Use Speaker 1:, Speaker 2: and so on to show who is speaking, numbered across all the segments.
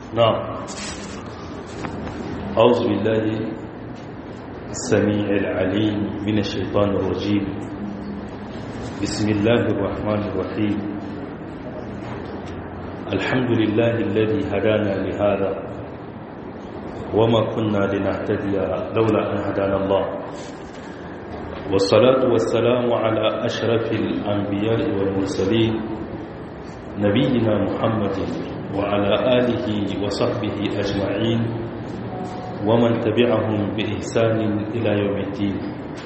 Speaker 1: نعم أعوذ بالله السميع العليم من الشيطان الرجيم بسم الله الرحمن الرحيم الحمد لله الذي هدانا لهذا وما كنا لنهتدي لولا أن هدانا الله والصلاة والسلام على أشرف الأنبياء والمرسلين نبينا محمد وعلى آله وصحبه أجمعين ومن تبعهم بإحسان إلى يوم الدين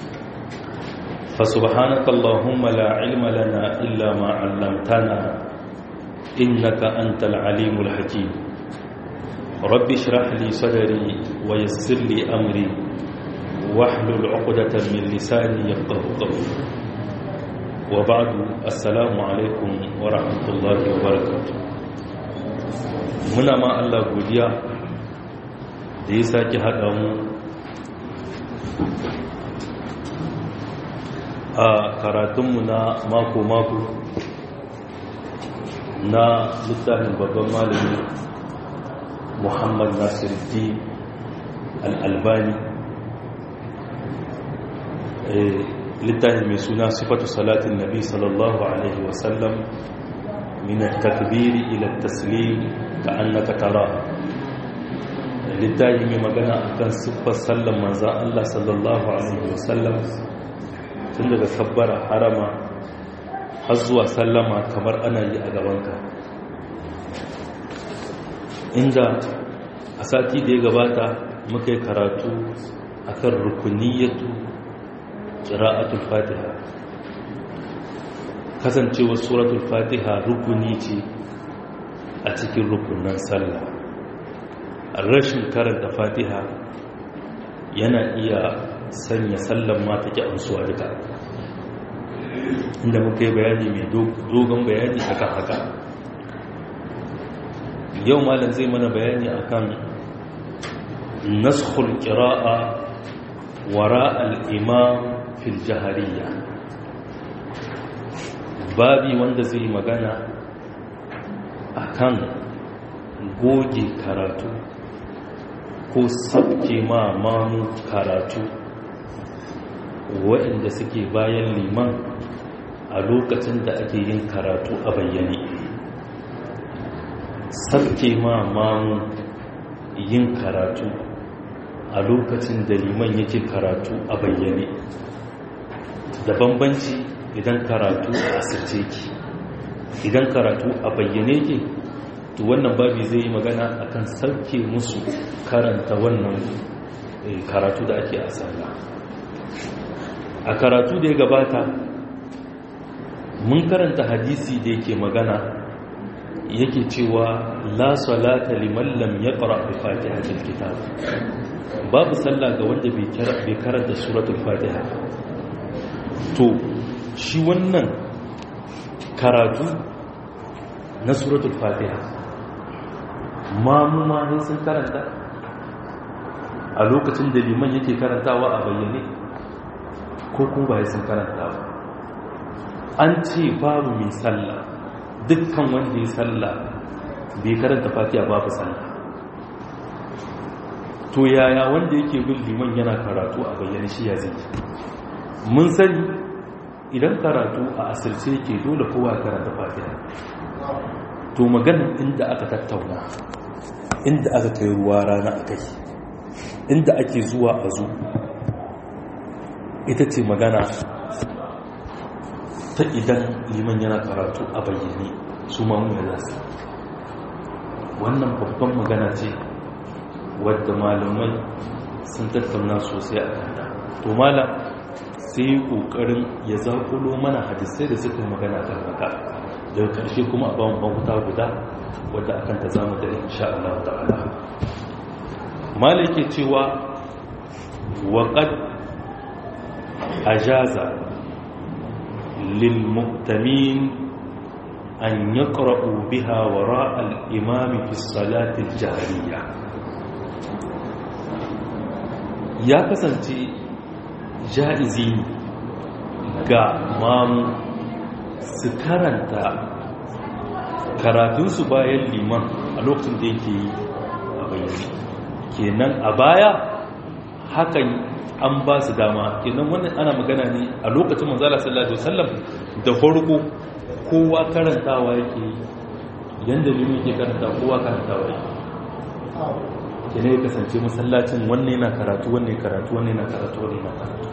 Speaker 1: فسبحانك اللهم لا علم لنا إلا ما علمتنا إنك أنت العليم الحكيم رب اشرح لي صدري ويسر لي أمري واحلل عقدة من لساني يفقه قولي وبعد السلام عليكم ورحمة الله وبركاته muna ma Allah godiya da ya sake haɗa mu a karatunmu na mako-mako na littafin babban malami muhammad nasiruddin al'albani littafin mai suna sifatu salatin nabi sallallahu alaihi wasallam min takbiri ila taslim ka annaka tara littafi mai magana akan siffar sallan manzan Allah sallallahu alaihi wasallam tun daga sabbara harama har zuwa sallama kamar ana yi a gabanka inda a sati da ya gabata muka yi karatu akan rukuniyatu qira'atul fatiha kasancewar suratul fatiha rukuni ce a cikin rukunan sallah rashin karanta fatiha yana iya sanya sallan ma take amsuwa duka inda muka yi bayani mai dogon bayani akan haka yau malam zai mana bayani akan naskhul qira'a wara al-imam fil jahariya babi wanda zai magana akan goge karatu ko sabke ma mamu karatu waɗanda suke bayan liman a lokacin da ake yin karatu a bayyane sabke ma mamu yin karatu a lokacin da liman yake karatu a bayyane da bambanci idan karatu a asirce ki idan karatu a bayyane ke to wannan babi zai yi magana akan sauke musu karanta wannan karatu da ake a sallah a karatu da ya gabata mun karanta hadisi da yake magana yake cewa la salata liman lam yaqra bi fatihatil kitab babu sallah ga wanda bai karanta suratul fatiha to shi wannan karatu na suratul fatiha mamu ma ne sun karanta a lokacin da liman yake karantawa a bayyane ko kuma ba sun karanta ba an ce babu mai sallah dukkan wanda ya sallah bai karanta fatiha babu sallah to yaya wanda yake bin liman yana karatu a bayyane shi ya zai mun sani idan karatu a asirce ke dole kowa karanta fatiha to maganin inda aka tattauna inda aka kai ruwa rana a kai inda ake zuwa a zo ita ce magana ta idan liman yana karatu a bayyane su mamu ya zasu wannan babban magana ce wadda malamai sun tattauna sosai a kanta to malam sai yi ƙoƙarin ya zaƙulo mana hadisai da suka magana kan haka daga ƙarshe kuma a bawon bankuta guda wadda akan ta zama da insha Allah ta'ala mala yake cewa waƙad ajaza lil muqtamin an yaqra'u biha wara al-imam fi salati al-jahriyya ya kasance ja'izi ga mamu su karanta karatunsu bayan liman a lokacin da yake yi bayyane kenan a baya hakan an ba su dama kenan wannan ana magana ne a lokacin manzala sallallahu alaihi wasallam da farko kowa karantawa yake yanda limin yake karanta kowa karantawa yake kenan ya kasance masallacin wannan yana karatu wannan karatu wannan yana karatu wannan yana karatu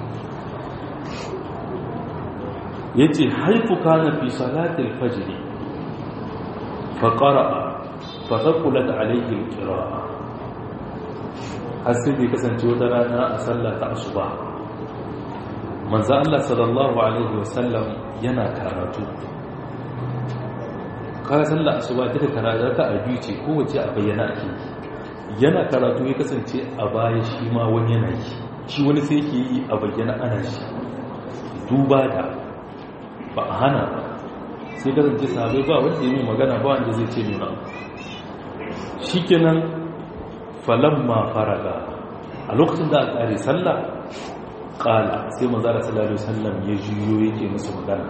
Speaker 1: yace haifu kana fi salatil fajr fa qara'a fa thaqulat alayhi al-qira'a har sai da kasance wata rana a sallah ta asuba manzo Allah sallallahu alaihi wasallam yana karatu kara sallah asuba duka karatu ta a biyu ce kowace a bayyana ake yana karatu ya kasance a baya shi ma wani yana yi shi wani sai ke yi a bayyana ana shi duba da ba a hana ba sai kasance sahabai ba wanda yi magana ba wanda zai ce nuna shi kenan falamma faraga a lokacin da a tsari sallah kala sai manzara sallallahu sallam ya juyo yake musu magana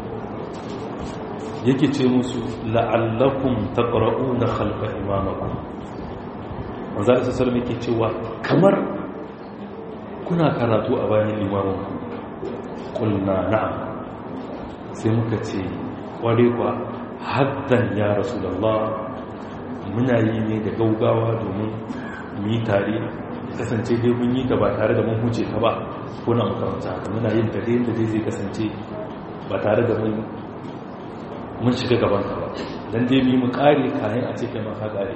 Speaker 1: yake ce musu la'allakum taqra'una khalfa imamakum manzara sallallahu yake cewa kamar kuna karatu a bayan limamin kulna na'am sai muka ce kware kwa haddan ya rasulullah muna yi ne da gaugawa domin mu yi tare kasance dai mun yi ta ba tare da mun huce ka ba ko na makaranta haka muna yin ta yadda dai zai kasance ba tare da mun shiga gaban ka ba don dai mu yi mu kare kayan a cikin maka kare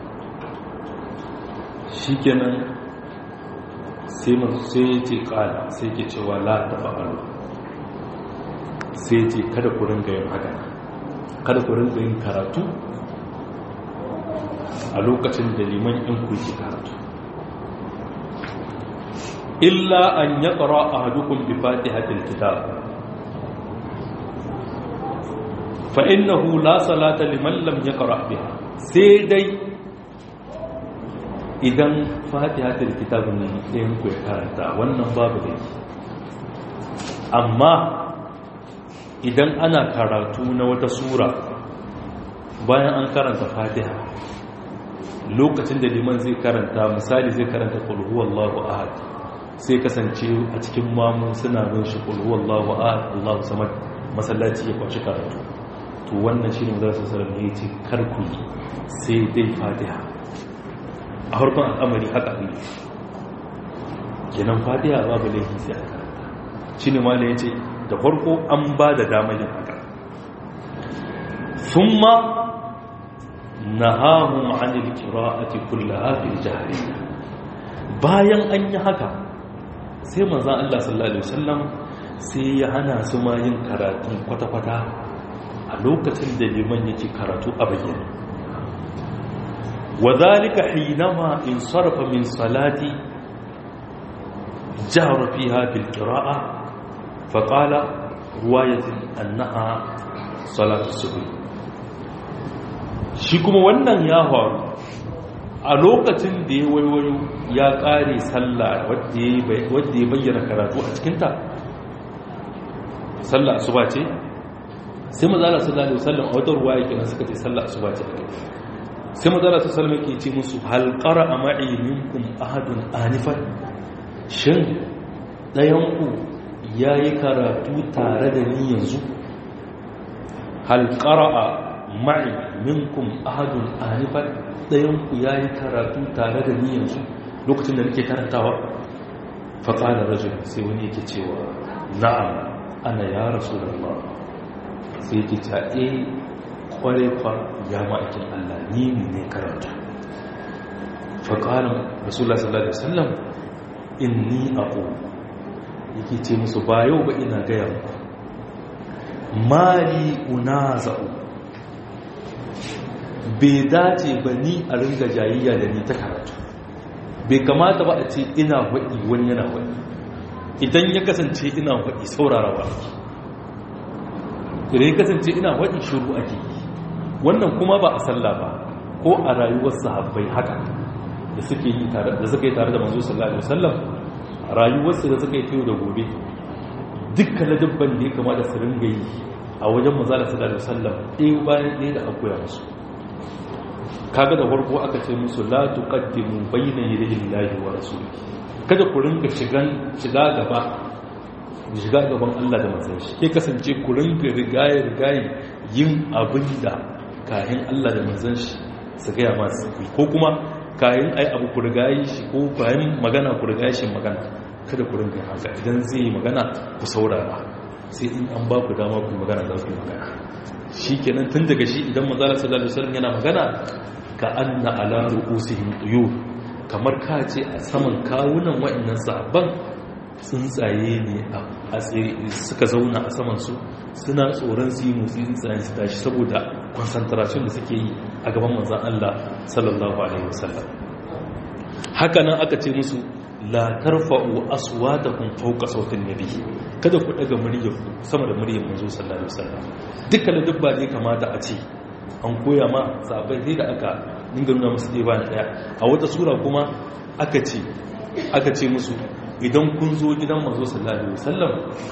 Speaker 1: shi kenan sai ya ce kala sai ke cewa la ta fa'alu sai ce kada ku ringa yin haka kada ku ringa yin karatu a lokacin da liman in ku yi karatu illa an ya ƙara a hadukun bi fatihatil kitab fa'innahu la salata liman lam ya ƙara biha sai dai idan fatihatil kitab ne ɗayan ku ya karanta wannan babu da amma idan ana karatu na wata sura bayan an karanta fatiha lokacin da liman zai karanta misali zai karanta kulhu wallahu ahad sai kasance a cikin mamu suna bin shi kulhu wallahu ahad Allahu samad masallaci ya kwashi karatu to wannan shine mu zasu sallallahu alaihi ce karku sai dai fatiha a harkon al'amari haka ne kenan fatiha babu laifi sai a karanta shine ma da yace da farko an ba da damar yin haka thumma nahahum anil qira'ati kullaha fil jahri bayan an yi haka sai manzon Allah sallallahu alaihi wasallam sai ya hana su ma yin karatu kwata-kwata a lokacin da liman yake karatu a bayyane وذلك حينما انصرف من صلاتي جهر فيها بالقراءة فقال رواية أنها صلاة الصبح shi kuma wannan ya faru a lokacin da ya waiwayo ya ƙare sallah wadda ya bayyana karatu a cikinta sallah asuba ce sai mazala sallallahu alaihi wasallam a wata ruwa yake nan suka ce sallah asuba ce sai mazala su salama ke ce musu halƙara a ma'i minkum ahadun anifan shin ɗayanku ya yi karatu tare da ni yanzu halƙara a ma'i minkum ahadun anifan ɗayanku ya yi karatu tare da ni yanzu lokacin da nake karantawa faƙalar rajin sai wani yake cewa na'am ana ya rasu da sai yake ta kwarai fa ya ma'aikin Allah ni ne karanta faƙarin rasulullah sallallahu alaihi wasallam inni aqu yake ce musu ba yau ba ina gaya muku mali unaza'u bai dace ba ni a ringa jayayya da ni ta karatu bai kamata ba a ce ina waɗi wani yana waɗi idan ya kasance ina waɗi saurarawa ake idan ya kasance ina waɗi shuru ake yi wannan kuma ba a sallah ba ko a rayuwar sahabbai haka da suke yi tare da suka yi tare da manzo sallallahu alaihi wasallam rayuwarsu da suka yi tayo da gobe dukkan ladabban da ya kamata su ringa yi a wajen manzo sallallahu alaihi wasallam ɗaya bayan ɗaya da akoya musu kaga da farko aka ce musu la tuqaddimu bayna yadayi llahi wa rasulihi kada ku ringa shigan shiga gaba shiga gaban Allah da manzon shi ke kasance ku ringa rigaye rigaye yin abin da kayan Allah da manzon shi su gaya masu ko kuma kayan ai abu ku rigaye shi ko kayan magana ku rigaye shi magana kada ku ringa haka idan zai yi magana ku saurara sai in an ba ku dama ku magana za ku yi magana shi kenan tun daga shi idan manzala sallallahu alaihi wasallam yana magana ka anna ala ru'usihim tuyur kamar ka ce a saman kawunan wa'annan sahabban tsuntsaye ne a suka zauna a saman su suna tsoron su yi motsi tsuntsayen su tashi saboda concentration da suke yi a gaban manzan Allah sallallahu alaihi wasallam haka nan aka ce musu la tarfa'u aswatakum fawqa sautin nabi kada ku daga muryar sama da muryar manzo sallallahu alaihi wasallam dukkan dubba ne kamata a ce an koya ma sahabbai sai da aka dinga nuna musu dai ba daya a wata sura kuma aka ce aka ce musu idan kun zo gidan manzo sallallahu alaihi wasallam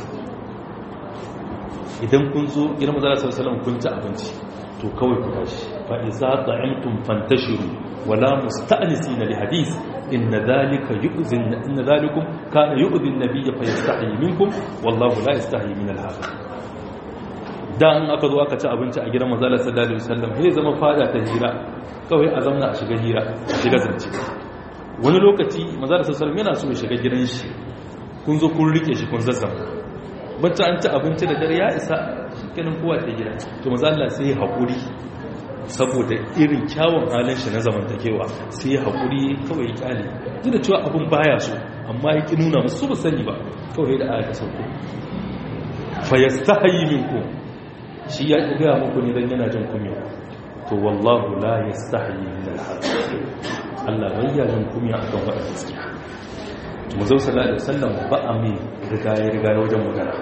Speaker 1: idan kun zo gidan manzo sallallahu alaihi wasallam kun ci abinci to kawai ku tashi fa iza ta'amtum fantashiru wala musta'nisina li hadith inna dhalika yu'zi inna dhalikum kana yu'zi an-nabiy fa yastahi minkum wallahu la yastahi min al-haq da an aka zo aka ci abinci a gidan manzo sallallahu alaihi wasallam sai zama fada ta hira kawai a zamna a shiga hira a shiga zance wani lokaci manzo sallallahu alaihi wasallam yana so ya shiga gidan shi kun zo kun rike shi kun zazzama bacci an ci abinci da dare ya isa kenan kowa ta gida to maza Allah sai ya haƙuri saboda irin kyawun halin shi na zamantakewa sai ya haƙuri kawai ya kyale duk da cewa abin baya so amma ya ki nuna musu ba sani ba kawai da aka sauko fa yastahi minku shi ya ki gaya muku ne dan yana jin kunya to wallahu la yastahi min al-haq Allah bai ya jin kunya akan wannan gaskiya to manzo sallallahu alaihi wasallam ba a mai rigaye rigaye wajen magana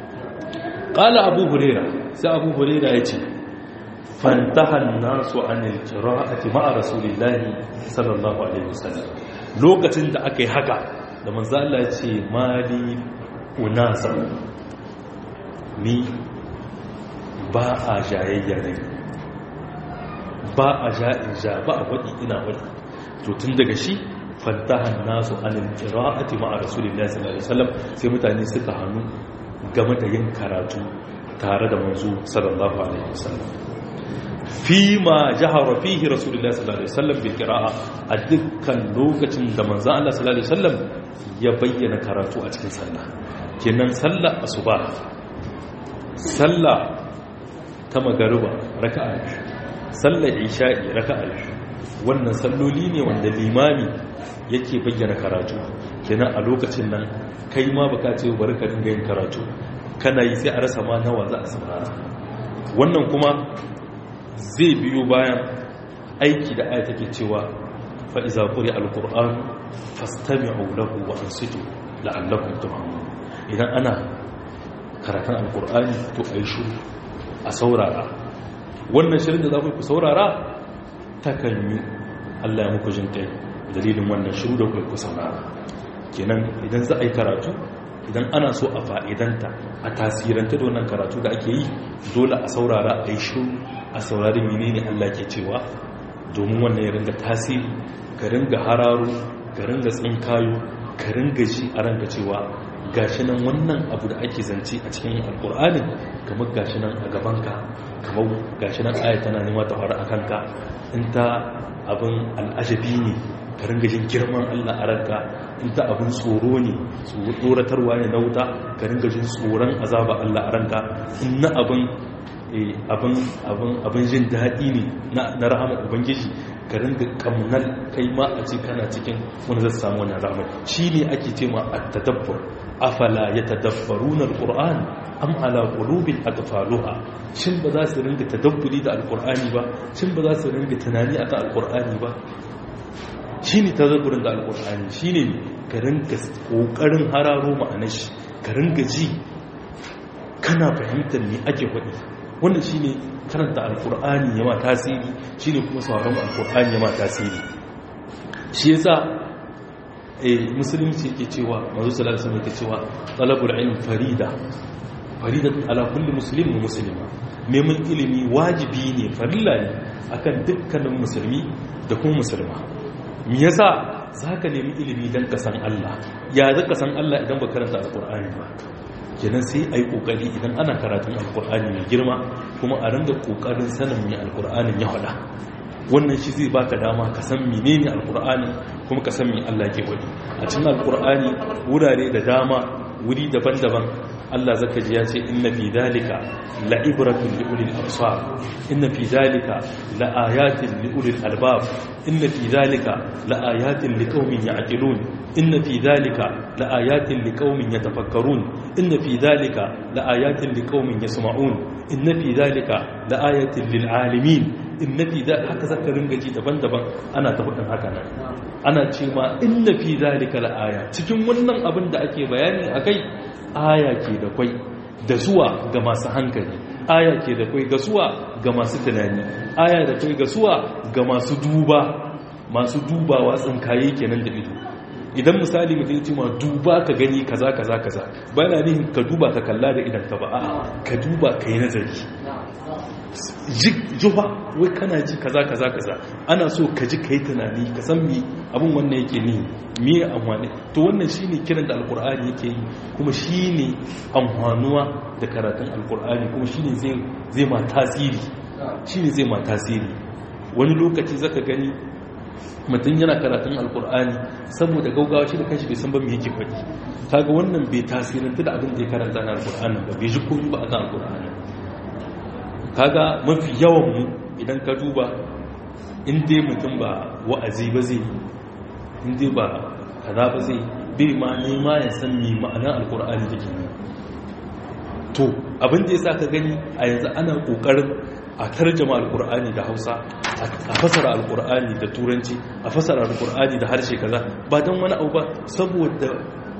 Speaker 1: qala abu huraira sai abu huraira yace fantaha an-nasu anil qira'ati ma'a rasulillahi sallallahu alaihi wasallam lokacin da aka yi haka da manzo Allah ya ce mali unasa ni ba a jayayya ne ba a ja'in ja ba a wadi ina wadi to tun daga shi fantahan nasu anil qira'ati ma'a rasulillahi sallallahu alaihi wasallam sai mutane suka hannu game da yin karatu tare da manzo sallallahu alaihi wasallam fi ma jahara fihi rasulullahi sallallahu alaihi wasallam bil qira'a a dukkan lokacin da manzo Allah sallallahu alaihi wasallam ya bayyana karatu a cikin sallah kenan sallah asuba sallah ta magariba raka'a sallar isha'i raka'a wannan salloli ne wanda limami yake bayyana karatu kenan a lokacin nan kai ma baka ce bari ka dinga yin karatu kana yi sai a rasa ma nawa za a saurara wannan kuma zai biyo bayan aiki da aya take cewa fa iza quri alquran fastami'u lahu wa ansitu la'allakum turhamun idan ana karatun alqur'ani to ayi shiru a saurara wannan shirin da za ku saurara takan yi Allah ya muku jin kai dalilin wannan shiru da ku saurara kenan idan za a yi karatu idan ana so a fa'idanta a tasiranta da wannan karatu da ake yi dole a saurara a yi shiru a saurari menene Allah ke cewa domin wannan ya ringa tasiri ka ringa hararo ka ringa tsinkayo ka ringa ji a ranka cewa gashi nan wannan abu da ake zance a cikin alkur'anin kamar gashi nan a gabanka kamar gashi nan aya tana nema ta faru a kanka in ta abin al'ajabi ne ka ringa jin girman Allah a ranka in ta abin tsoro ne tsoratarwa ne na wuta ka ringa jin tsoron azaba Allah a ranka in na abin abin jin daɗi ne na rahama ubangiji ka ringa kamnal kai ma a ce kana cikin wani zai samu wani rahama shi ne ake ce ma a tadabbur afala ya tadabbaru na alƙur'an am ala ƙulubin aqfaluha shin ba za su ringa tadabburi da alƙur'ani ba shin ba za su ringa tunani akan alƙur'ani ba shi ne tadabburin da alƙur'ani shi ne ka ringa ƙoƙarin hararo ma'anar shi ka ringa ji kana fahimtar me ake faɗi wannan shi ne karanta alkur'ani ya ma tasiri shi ne kuma sauran alkur'ani ya ma tasiri shi ya sa musulunci ke cewa mazu salatu yake cewa talabul ilm farida faridatun ala kulli muslimin wa muslima neman ilimi wajibi ne farilla ne akan dukkanin musulmi da kuma musulma me yasa zaka nemi ilimi dan ka san Allah ya zaka san Allah idan ba karanta alqur'ani ba kenan sai ai kokari idan ana karatun alqur'ani mai girma kuma a ringa kokarin sanin me alqur'anin ya faɗa wannan shi zai baka dama ka san menene alqur'ani kuma ka san me Allah ke wadi a cikin alqur'ani wurare da dama wuri daban-daban Allah zaka ji ya ce inna fi dalika la'ibratun li ulil absar inna fi dalika laayatin li ulil albab inna fi dalika laayatin liqaumin ya'qilun inna fi dalika laayatin liqaumin yatafakkarun inna fi dalika laayatin liqaumin yasma'un inna fi dalika laayatin lil alamin inna fi dalika haka zaka ringa ji daban-daban ana ta faɗin haka nan ana ce ma inna fi dalika laaya cikin wannan abin da ake bayani akai aya ke da kwai da zuwa ga masu hankali aya ke da kwai ga zuwa ga masu tunani aya da kwai ga zuwa ga masu duba masu dubawa tsinkaye kenan da ido idan misali mutum ya ce ma duba ka gani kaza kaza kaza bayan nihin ka duba ka kalla da idan ka ba a'a ka duba ka yi nazari juha wai kana ji kaza kaza kaza ana so ka ji ka yi tunani ka san mi abin wannan yake ni me amfani to wannan shine kiran da alkur'ani yake yi kuma shine amfanuwa da karatun alkur'ani kuma shine zai zai ma tasiri shine zai ma tasiri wani lokaci zaka gani mutum yana karatun alkur'ani saboda gaugawa shi da kanshi bai san ba me yake faɗi kaga wannan bai tasirantu da abin da ya karanta na alkur'ani ba bai ji komai ba a kan alkur'ani kaga mafi yawan mu idan ka duba in dai mutum ba wa'azi ba zai in dai ba kaza ba zai bai ma nema ya san mi ma'anar alkur'ani da ke to abin da ya sa ka gani a yanzu ana kokarin a tarjama alkur'ani da hausa a fasara alkur'ani da turanci a fasara alkur'ani da harshe kaza ba don wani abu ba saboda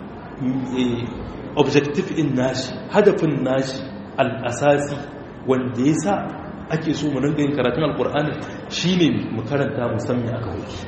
Speaker 1: objective in nashi hadafin nashi al'asasi wanda ya sa ake so mu ringa yin karatun alkur'ani shine mu karanta musamman aka wuce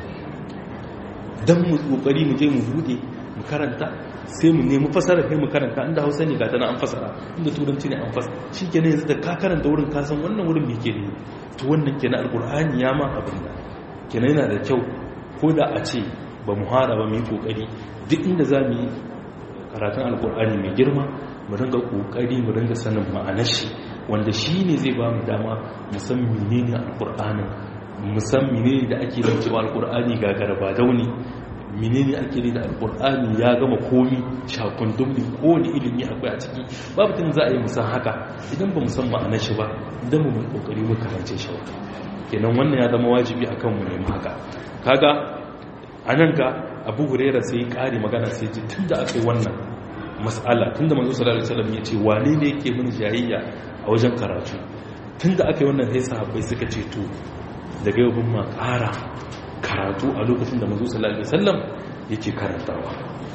Speaker 1: don mu kokari mu je mu bude mu karanta sai mu nemi fasara kai mu karanta inda hausa ne gata na an fasara inda turanci ne an fasara shi ke yanzu da ka karanta wurin kasan wannan wurin me ke ne to wannan kenan alkur'ani ya ma abin da kenan yana da kyau ko da a ce ba mu hara ba mu yi kokari duk inda za mu yi karatun alkur'ani mai girma mu ringa kokari mu ringa sanin ma'anar shi wanda shi ne zai ba mu dama mu san menene alkur'anin mu san menene da ake nan cewa alkur'ani ga garba dauni menene ake ne da alkur'ani ya gama komi shakundun bi kowane ilimi akwai a ciki babu tun za a yi musan haka idan ba mu san ma'anar shi ba idan mu mai kokari mu karance shi wata kenan wannan ya zama wajibi akan mu nemi haka kaga anan ga abu huraira sai ya kare magana sai ji tunda aka yi wannan mas'ala tunda manzo sallallahu alaihi wasallam ya ce wane ne yake mini jayayya a wajen karatu tunda aka yi wannan sai sahabbai suka ce to daga yau ma ƙara karatu a lokacin da manzo sallallahu alaihi wasallam yake karantawa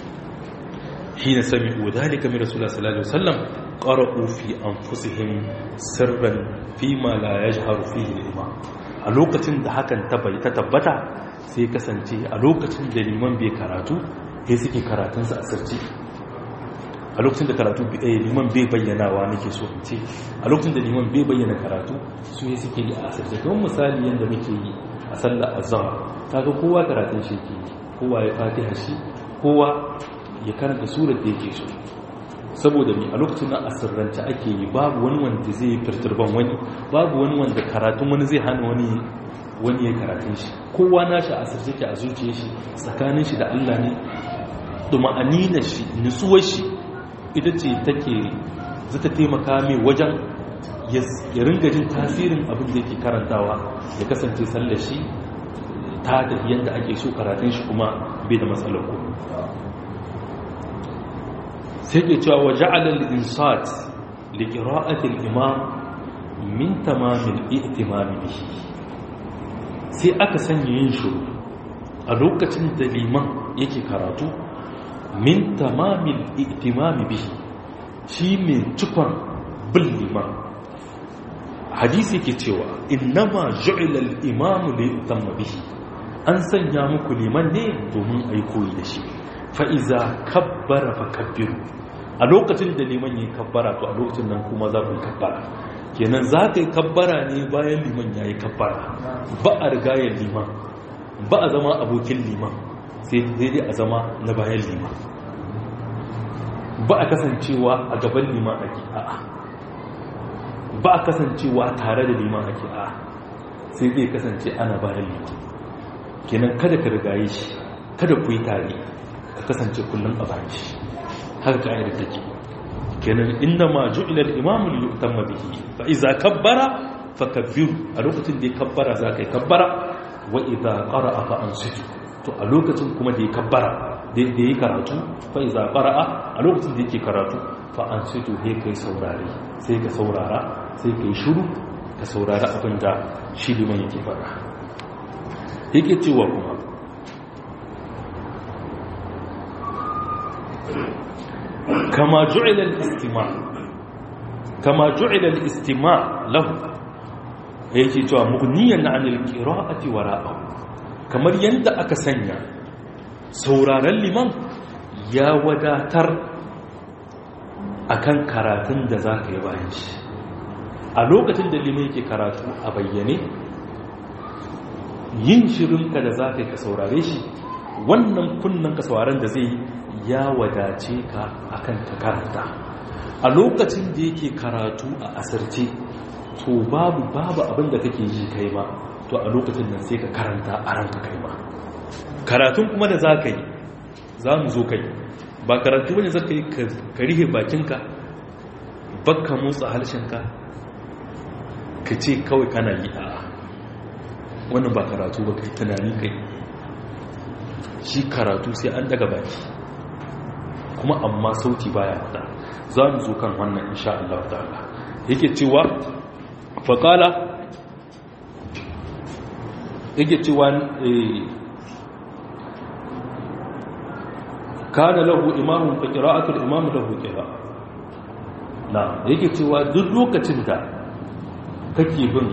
Speaker 1: hina sami'u dhalika min rasulullah sallallahu alaihi wasallam qara'u fi anfusihim sirran fi ma la yajharu fihi al-imam a lokacin da hakan ta bai ta tabbata sai kasance a lokacin da liman bai karatu sai suke karatunsa a sirci a lokacin da karatu liman bai bayyanawa nake so in ce a lokacin da liman bai bayyana karatu su ne suke yi a asirce kamar misali yadda muke yi a sallar azhar kaga kowa karatun shi yake yi kowa ya fatiha shi kowa ya karanta surar da yake so saboda mi a lokacin nan asirrance ake yi babu wani wanda zai yi firturban wani babu wani wanda karatun wani zai hana wani wani ya karatun shi kowa nashi a asirce ke a zuciya shi tsakanin shi da Allah ne duma'aninar shi nutsuwar shi ita ce take zata taimaka mai wajen ya ringa jin tasirin abin da yake karantawa ya kasance sallar shi ta tafi yadda ake so karatun shi kuma bai da matsalar ku sai ke cewa wa ja'alal insat li qira'ati al-imam min tamamil ihtimam bihi sai aka sanya yin shiru a lokacin da liman yake karatu min tamamil ihtimam bihi shi mai cikon bin liman hadisi ke cewa innama ju'ila al-imam li yutamma bihi an sanya muku liman ne domin ai koyi da shi fa iza kabbara fa kabbiru a lokacin da liman yi kabbara to a lokacin nan kuma za ku yi kabbara kenan za ka yi kabbara ne bayan liman ya yi kabbara ba a rigayar liman ba a zama abokin liman sai dai a zama na bayan liman ba a kasancewa a gaban liman ake a'a ba a kasancewa tare da liman ake a'a sai zai kasance ana bayan liman kenan kada ka rigaye shi kada ku yi tare ka kasance kullum a bayan shi haka ka'idar take kenan inda ma ju'ila al-imamu li yutamma bihi fa iza kabbara fakabbiru a lokacin da ya kabbara za ka yi kabbara wa idza qara'a fa ansitu to a lokacin kuma da ya kabbara da ya karatu fa iza qara'a a lokacin da yake karatu fa ansitu he kai saurare sai ka saurara sai kai shiru ka saurara abin da shi liman yake fara yake cewa kuma kama ju'ila al-istima' kama ju'ila al-istima' lahu yake cewa mughniyan 'anil qira'ati wara'ahu kamar yanda aka sanya sauraron liman ya wadatar akan karatun da zaka yi bayan shi a lokacin da liman yake karatu a bayyane yin shirinka da zaka yi ka saurare shi wannan kunnan ka sauraron da zai ya wadace ka akan ka karanta a lokacin da yake karatu a asirce to babu babu abin da kake yi kai ba to a lokacin nan sai ka karanta a ranka kai ba karatun kuma da za ka yi za mu zo kai ba karatu wani za ka yi ka rihe bakinka bakka motsa harshenka ka ce kawai kana yi a wannan ba karatu ba kai tunani kai shi karatu sai an daga baki kuma amma sauti baya fada za mu zo kan wannan insha Allah ta'ala yake cewa faƙala yake cewa kana lahu imamun fa qira'atul imam lahu qira na yake cewa duk lokacin da kake bin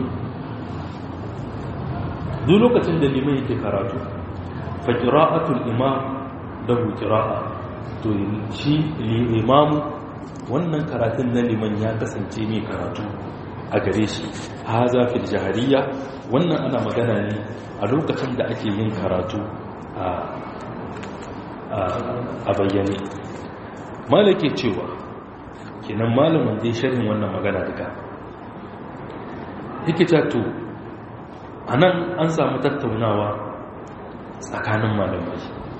Speaker 1: duk lokacin da liman yake karatu fa qira'atul imam lahu qira'a to shi imamu wannan karatun na liman ya kasance mai karatu a gare shi haza fil jahariya wannan ana magana ne a lokacin da ake yin karatu a bayyane malake cewa kenan malamin dai sharhin wannan magana daga yake to a nan an samu tattaunawa tsakanin malamai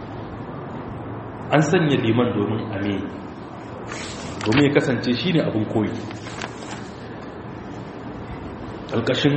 Speaker 1: an sanya liman domin ame domin ya kasance shi ne abin koyi ƙarƙashin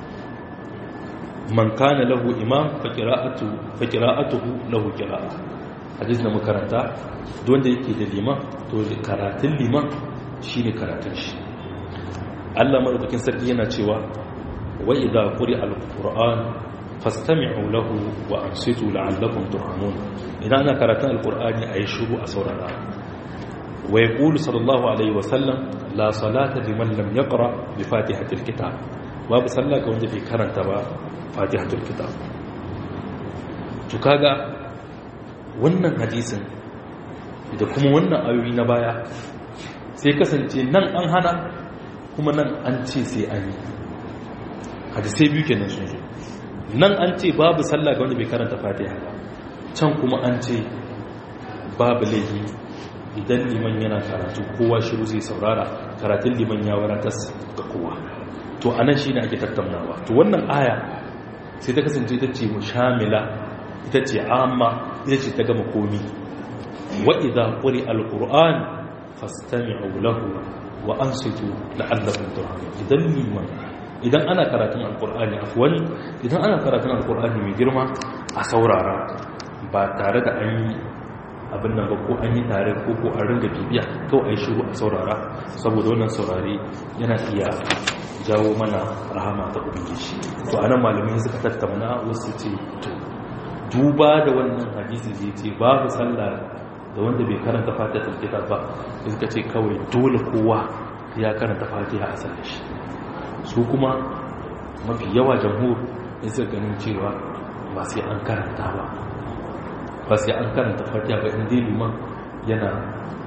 Speaker 1: man kana lahu imam faƙira'atuhu lahu ƙira'a hadis na makaranta wanda yake da liman to karatun liman shi ne karatun shi allah maɗaukakin sarki yana cewa wa idha quri al-qur'an fastami'u lahu wa ansitu la'allakum turhamun idan ana karatun al-qur'ani ayi shiru a saurara wa yaqulu sallallahu alaihi wa sallam la salata liman lam yaqra bi fatihatil kitab babu sallah ga wanda bai karanta ba fatihatul kitab to kaga wannan hadisin da kuma wannan ayoyi na baya sai kasance nan an hana kuma nan an ce sai an yi hadisai biyu kenan sun zo nan an ce babu sallah ga wanda bai karanta fatiha ba can kuma an ce babu laifi idan liman yana karatu kowa shiru zai saurara karatun liman ya wadatar ga kowa to anan shine ake tattaunawa to wannan aya sai ta kasance ita ce mushamila ita ce amma ita ce ta gama komi wa idza quri alquran fastami'u lahu wa ansitu la'allakum turhamun idan liman idan ana karatun alqur'ani afwan idan ana karatun alqur'ani mai girma a saurara ba tare da an yi abin nan ba ko an yi tare ko ko an ringa bibiya kawai ai shiru a saurara saboda wannan saurare yana iya jawo mana rahama ta ubangiji to anan malamai suka tattauna wasu ce to duba da wannan hadisi zai ce babu sallah da wanda bai karanta fatiha kitab ba suka ce kawai dole kowa ya karanta fatiha a sallar shi su kuma mafi yawa jamhur in suka ganin cewa ba sai an karanta ba ba sai an karanta fatiha ba inda liman yana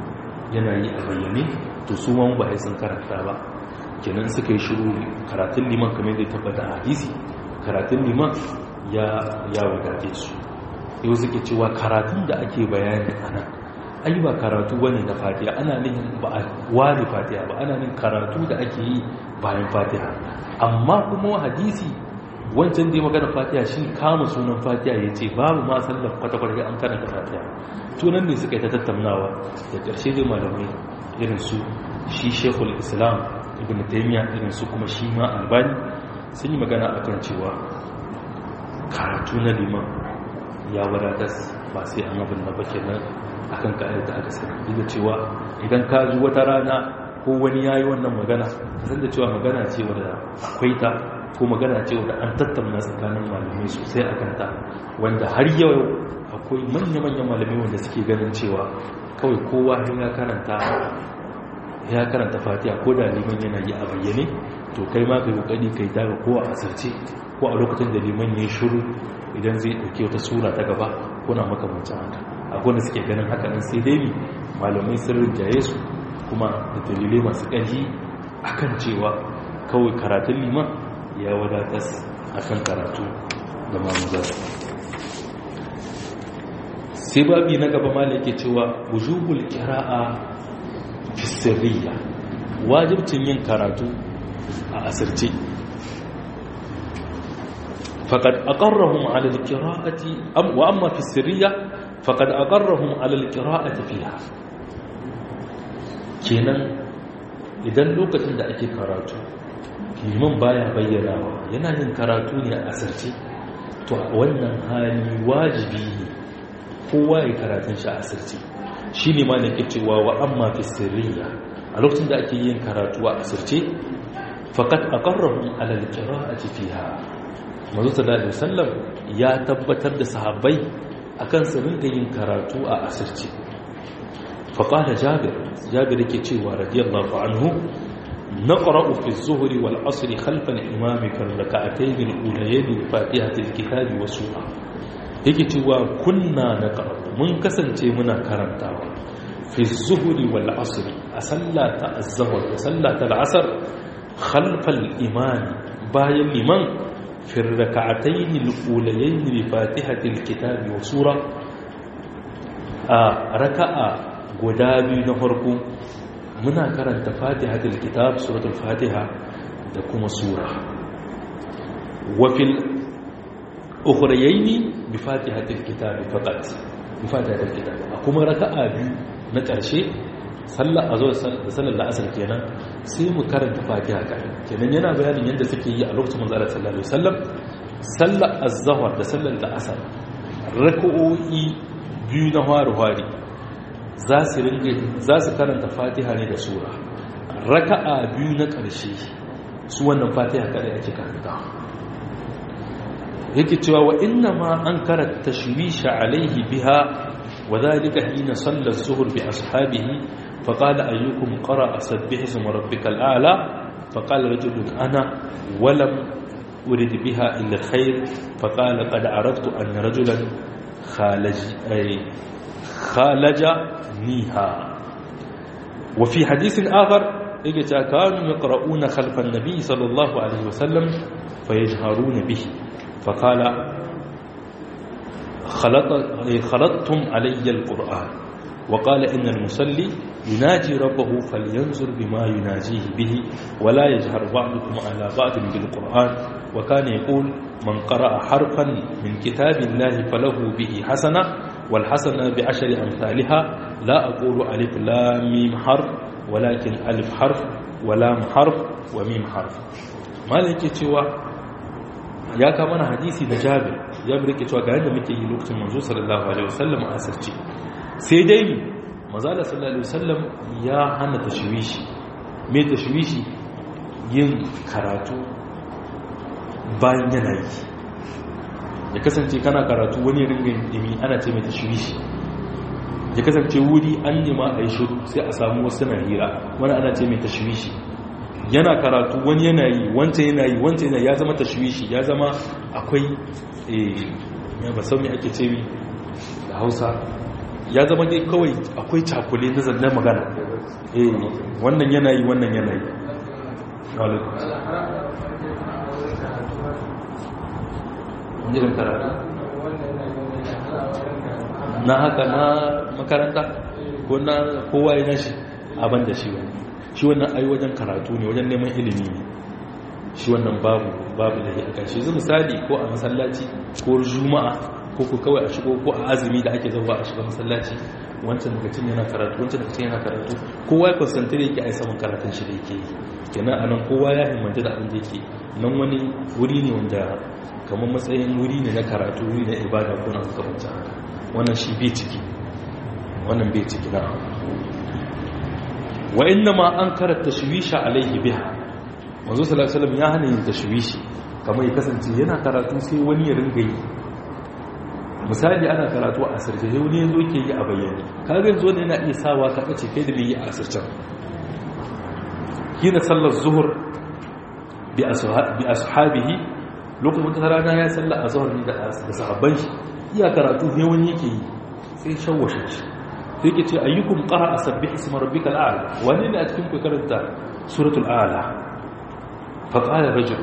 Speaker 1: yana yi a bayyane to su ma ba sun karanta ba kenan suka yi shiru karatun liman kamar da tabbata a hadisi karatun liman ya ya wadace su yau suke cewa karatun da ake bayani a nan ai ba karatu bane na fatiha ana nihin ba a ware fatiha ba ana nihin karatu da ake yi bayan fatiha amma kuma hadisi wancan da ya magana fatiha shi kama sunan fatiha ya ce babu ma sallar kwata-kwata an karanta fatiha tunan ne suka yi ta tattaunawa da ƙarshe dai malamai irin su shi shekul islam ibn taimiyya irin su kuma shi ma albani sun yi magana akan cewa karatu na liman ya wadatar ba sai an abin na bake nan akan ka'ayar da aka sani duk da cewa idan ka ji wata rana ko wani ya yi wannan magana san da cewa magana ce wadda akwai ta ko magana ce wadda an tattauna tsakanin malamai sosai a kanta wanda har yau akwai manya-manyan malamai wanda suke ganin cewa kawai kowa ya karanta ya karanta fatiha ko da liman yana yi a bayyane to kai ma kai kokari kai daga ko a asirce ko a lokacin da liman ya shiru idan zai dauke wata sura ta gaba ko na makamancin haka akwai wanda suke ganin haka nan sai dai malamai sun rinjaye su kuma da dalilai masu ƙarfi akan cewa kawai karatun liman ya wadatas akan karatu da mamuzar sai babi na gaba malai ke cewa wujubul kira'a fi sirriya wajibcin yin karatu a asirce faqad aqarrahum 'ala al-qira'ati am wa amma fi sirriya faqad aqarrahum 'ala al-qira'ati fiha kenan idan lokacin da ake karatu liman baya bayyanawa yana yin karatu ne a asirce to a wannan hali wajibi ne kowa ya karatun shi a asirce shi ne ma da ke cewa wa amma fi sirriya a lokacin da ake yin karatu a asirce fakat a ƙarrahun alalƙira a cikiya mazu sallallahu sallam ya tabbatar da sahabbai akan su rinka yin karatu a asirce faƙala jabir jabir yake cewa radiyallahu anhu نقرأ في الظهر والعصر خلف الإمام كالركعتين الأوليين بفاتحة الكتاب وسورة yake cewa kunna na mun kasance muna karantawa fi zuhuri wal asri a sallata az-zuhr da sallata al-asr khalfa al-imam bayan liman fi rak'atayn al-ulayayn bi fatihati al-kitab wa sura a raka'a guda biyu na farko muna karanta fatihatul kitab suratul fatiha da kuma sura wa fil ukhrayaini bi fatihatil kitab faqat bi fatihatil kitab kuma raka'a biyu na ƙarshe sallar azhar da sallar la'asar kenan sai mu karanta fatiha kai kenan yana bayanin yadda suke yi a lokacin manzo Allah sallallahu alaihi wasallam sallar azhar da sallar la'asar raka'o'i biyu na hari-hari za su ringa za su karanta fatiha ne da sura raka'a biyu na ƙarshe su wannan fatiha kadai ake karanta yake cewa wa inna ma an karanta tashwisha alaihi biha wa dhalika hina salla az-zuhr bi ashabihi fa qala ayyukum qara'a sabbih isma rabbikal a'la fa qala rajulun ana wa lam urid biha illa al-khair fa qala qad araftu anna rajulan khalaj ay khalaja niha wa fi hadithin akhar yake cewa kanu yaqra'una khalfa an-nabi sallallahu alaihi wasallam fayajharuna bihi فقال خلط خلطتم علي القرآن وقال إن المصلي يناجي ربه فلينظر بما يناجيه به ولا يجهر بعضكم على بعض بالقرآن وكان يقول من قرأ حرفا من كتاب الله فله به حسنة والحسنة بعشر أمثالها لا أقول ألف لا ميم حرف ولكن ألف حرف ولام حرف وميم حرف ما لك cewa ya kama na hadisi da jabir jabir yake cewa ga yadda muke yi lokacin manzo sallallahu alaihi wasallam a asirce sai dai manzo sallallahu alaihi wasallam ya hana tashwishi me tashwishi yin karatu bayan yana yi ya kasance kana karatu wani ringa dimi ana ce mai tashwishi ya kasance wuri an nema a yi shiru sai a samu wasu na hira wani ana ce mai tashwishi yana karatu wani yana yi wancan yana yi wancan yana ya zama tashwishi ya zama akwai ya ba sau ake ce mi da hausa ya zama dai kawai akwai cakule na zanne magana eh wannan yanayi wannan yanayi irin karatu na haka na makaranta ko na kowa ya nashi abin da shi wani shi wannan ai wajen karatu ne wajen neman ilimi ne shi wannan babu babu da ya kan shi zai misali ko a masallaci ko juma'a ko ku kawai a shigo ko a azumi da ake zauwa a shiga masallaci wancan lokacin yana karatu wancan lokacin yana karatu kowa ya concentrate yake a saman karatun shi da yake yi kenan anan kowa ya himmanta da abin da yake nan wani wuri ne wanda kamar matsayin wuri ne na karatu wuri na ibada ko na hukumanta wannan shi bai ciki wannan bai ciki na wa inna ma an karanta tashwisha alaihi biha manzo sallallahu alaihi wasallam ya hana yin tashwishi kamar ya kasance yana karatu sai wani ya ringa yi misali ana karatu a asirce sai wani yanzu ke yi a bayyane kaga yanzu wanda yana iya sawa ka kace kai da bai yi a asircen kina sallar zuhur bi ashabihi lokacin wata rana ya salla a zuhur ne da sahabban shi iya karatu ne wani yake yi sai shawwashe shi sai ke ce ayyukum qara sabbih isma rabbikal a'la wani ne a cikin ku karanta suratul a'la fa qala rajul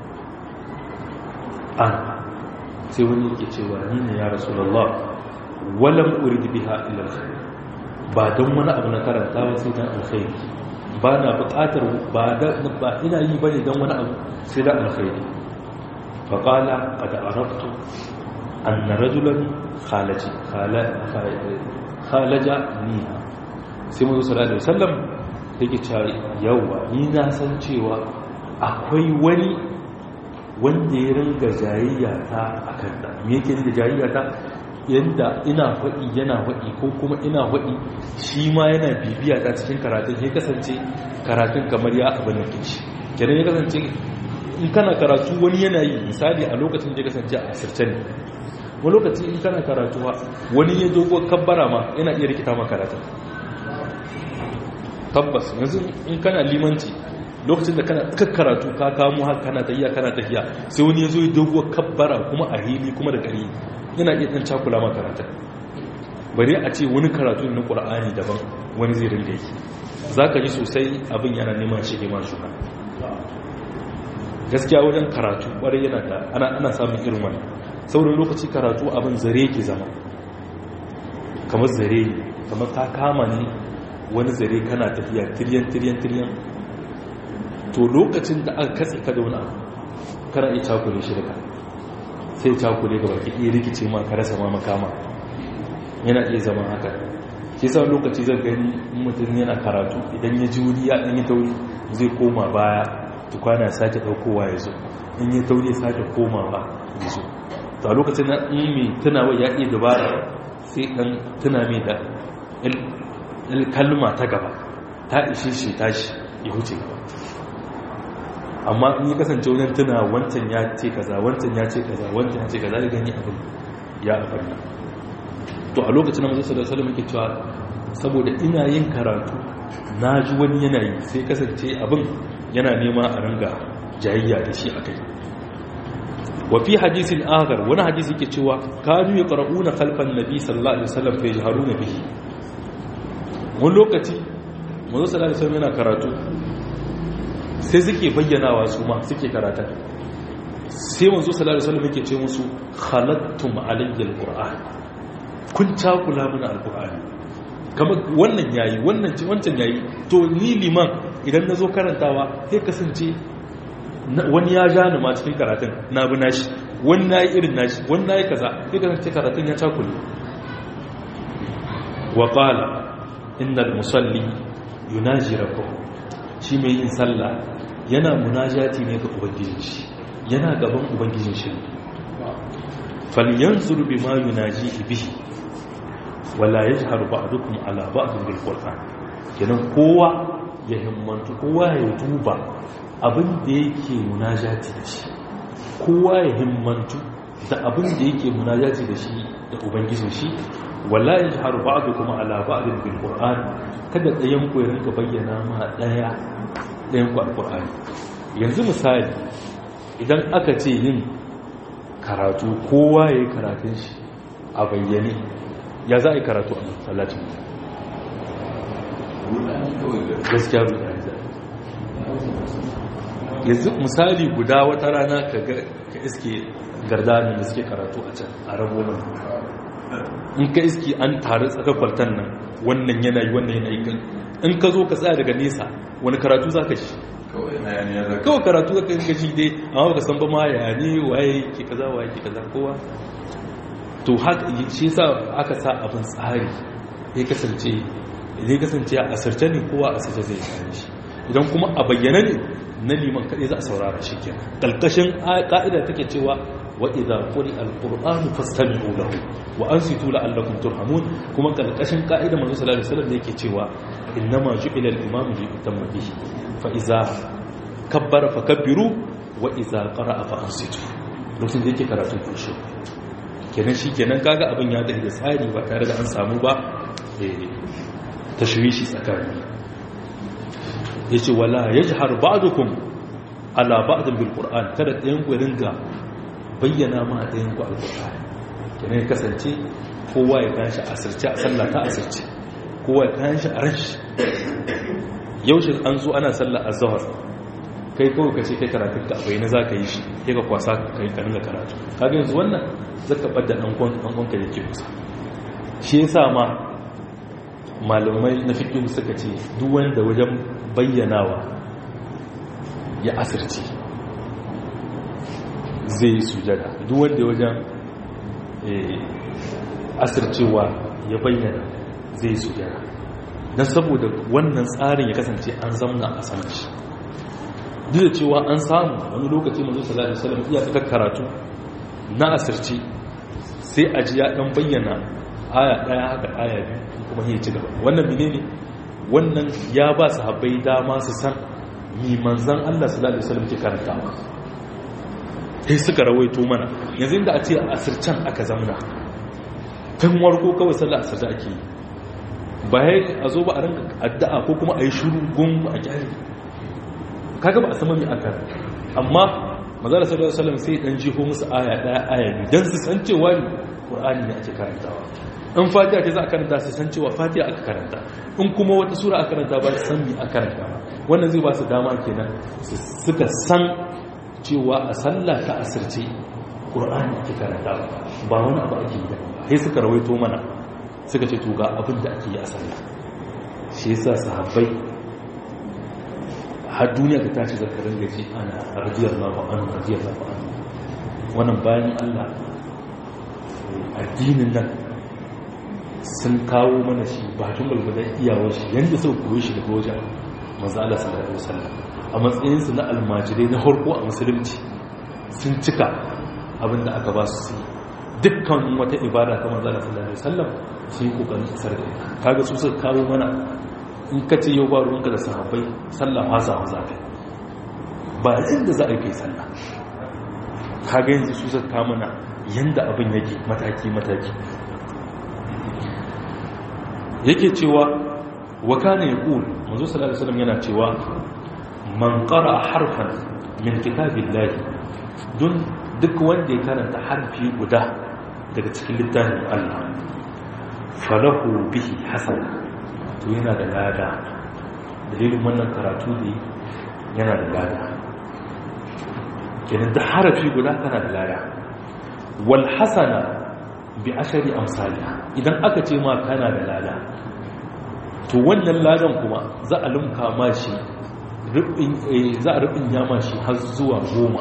Speaker 1: an sai wani yake cewa ni ne ya rasulullah walam urid biha illa alkhair ba don wani abu na karanta ba sai dan alkhairi ba na buƙatar ba da ba ina yi bane don wani abu sai dan alkhairi fa qala qad araftu anna rajulan khalaji khalaja ni sai mu sallallahu alaihi wasallam yake cewa yawa ni na san cewa akwai wani wanda ya ringa jayayya ta a kanta me yake da jayayya ta yadda ina faɗi yana faɗi ko kuma ina faɗi shi ma yana bibiya ta cikin karatun ya kasance karatun kamar ya abin da kici kenan ya kasance in kana karatu wani yana yi misali a lokacin da ya kasance a asirce ne wani lokaci in kana karatuwa wani ya dogo kabbara ma yana iya rikita ma karatun tabbas yanzu in kana limanci lokacin da kana tsakar karatu ka kamo haka kana tahiya kana tahiya sai wani ya zo ya dogo kabbara kuma a hili kuma da gari yana iya ɗan cakula ma karatun bari a ce wani karatu na ƙura'ani daban wani zai rinda yi za ka ji sosai abin yana neman shige ma shuka gaskiya wajen karatu ƙwarai yana da ana samun irin wani saurin lokaci karatu abin zare ke zama kamar zare kamar ta kama ne wani zare kana tafiya tiryan tiryan tiryan to lokacin da aka katse ka da wani abu kana iya cakule shi daga sai cakule ga baki iya rikice ma ka rasa ma makama yana iya zama haka ke sa lokaci zan gani mutum yana karatu idan ya ji wuri ya ɗanyi tauri zai koma baya tukwana sake ɗaukowa ya zo in yi tauri sake komawa ya zo to a lokacin na in mai tunawa ya iya dabara sai ɗan tuna mai da kalma ta gaba ta ishe shi tashi ya huce gaba amma in yi kasance wajen tuna wancan ya ce kaza wancan ya ce kaza wancan ya ce kaza da gani abin ya abarna to a lokacin da mazu da salamu ke cewa saboda ina yin karatu na ji wani yanayi sai kasance abin yana nema a ranga jayayya da shi a kai wafi hadisin agar wani hadisi ke cewa kanu ya ƙara'una kalfan nabi sallallahu alaihi wasallam fa yajharuna bihi wani lokaci mazu sallallahu alaihi wasallam yana karatu sai suke bayyanawa su ma suke karata sai manzo sallallahu alaihi wasallam yake ce musu khalattum alayya alquran kun takula mana alqurani kamar wannan yayi wannan ce wancan yayi to ni liman idan nazo karantawa sai kasance wani ya ja ni ma cikin karatun na bi nashi wani nayi irin nashi wani nayi kaza sai kasance karatun ya takule wa qala innal musalli yunaji rabbahu shi mai yin sallah yana munajati ne ga ubangijin shi yana gaban ubangijin shi falyanzur bima yunaji bihi wala yajhar ba'dukum ala ba'd bil qur'an kenan kowa ya himmantu kowa ya duba abin da yake munajati da shi kowa ya himmantu da abin da yake munajati da shi da ubangijin shi wala yajhar ba'dukum ala ba'd bil qur'an kada ɗayan ku ya rinka bayyana ma ɗaya ɗayan ku alƙur'ani yanzu misali idan aka ce yin karatu kowa ya yi karatun shi a bayyane ya za a yi karatu a masallacin gaskiya rudani za yanzu misali guda wata rana ka iske gardanin da suke karatu a can a rabo nan in ka iske an taru tsakakwaltan nan wannan yanayi wannan yanayi kan in ka zo ka tsaya daga nesa wani karatu za ka shi kawai karatu za ka shi dai amma ka san ba ma ya ne waye ke kaza waye ke kaza kowa to haka shi sa aka sa abin tsari ya kasance ya kasance a asirce ne kowa a asirce zai kare shi idan kuma a bayyana ne na liman kaɗai za a saurara shi ke ƙalƙashin ƙa'ida take cewa wa idza quri alqur'anu fastami'u lahu wa ansitu la'allakum turhamun kuma ƙalƙashin ƙa'ida manzo sallallahu alaihi wasallam yake cewa innama ju'ila al-imamu li yutamma bihi fa idza kabbara fakabbiru wa idza qara'a fa ansitu lokacin da yake karatun kushe kenan shi kenan kaga abin ya da tsari ba tare da an samu ba tashwishi tsakani ya ce wala ya ji har ba'adukun ala ba'adun bil ƙur'an kada ɗayan ku ringa bayyana ma ɗayan ku al-ƙur'an kenan ya kasance kowa ya kanshi asirce a sallah ta asirce kowa ya kanshi a rashi yaushe an zo ana sallah a zahar kai kawai ka ce kai karatun ka abai na za ka yi shi ya ka kwasa kai ka ringa karatu kaga yanzu wannan zaka ɓadda ɗan ka yake kusa shi yasa ma malamai na fiƙin suka ce duk wanda wajen bayyanawa ya asirce zai yi sujada duk wanda wajen asircewa ya bayyana zai yi sujada don saboda wannan tsarin ya kasance an zamna a saman shi duk da cewa an samu wani lokaci mazu salatu salam iya tsakar karatu na asirce sai a ji ya ɗan bayyana aya ɗaya haka aya biyu kuma ya ci gaba wannan mine ne wannan ya ba su habai dama su san mi manzan Allah sallallahu alaihi wasallam ke karantawa sai suka rawaito mana yanzu inda a ce a asircan aka zamna tun warko kawai sallar asirta ake yi bayan a zo ba a ranka addu'a ko kuma a yi shuru gun a gyari kaga ba a sama mai aka amma mazala sallallahu alaihi wasallam sai dan jiho musu aya daya aya biyu dan su san cewa qur'ani ne ake karantawa in fatiha ce za a karanta su san cewa fatiha aka karanta in kuma wata sura aka karanta ba su san mi aka karanta ba wannan zai ba su dama kenan suka san cewa a sallah ta asirce qur'ani ake karanta ba wani abu ake yi sai suka rawaito mana suka ce to ga abin da ake yi a sallah shi yasa sahabbai har duniya ta tashi zakarin gaji ana radiyallahu anhu radiyallahu anhu wannan bayan Allah addinin nan sun kawo mana shi bakin balbadan iyawar shi yadda sau koyi shi daga wajen mazala sallallahu alaihi wasallam a matsayinsu na almajirai na harko a musulunci sun cika abinda aka ba su su dukkan wata ibada ta mazala sallallahu alaihi wasallam sun yi kokarin isar da ita kaga su suka kawo mana in ka ce yau ba ruwanka da sahabbai sallah ma samu zafi ba inda za a yi kai sallah kaga yanzu su suka kawo mana yanda abin yake mataki-mataki yake cewa wa kana yaqul manzo sallallahu alaihi wasallam yana cewa man qara harfan min kitabillahi dun duk wanda ya karanta harfi guda daga cikin littafin Allah falahu bihi hasana to yana da lada dalilin wannan karatu ne yana da lada kenan da harafi guda kana da lada wal hasana bi ashari amsalha idan aka ce ma kana da lada to wannan ladan kuma za a lumka ma shi za a rubin yama shi har zuwa goma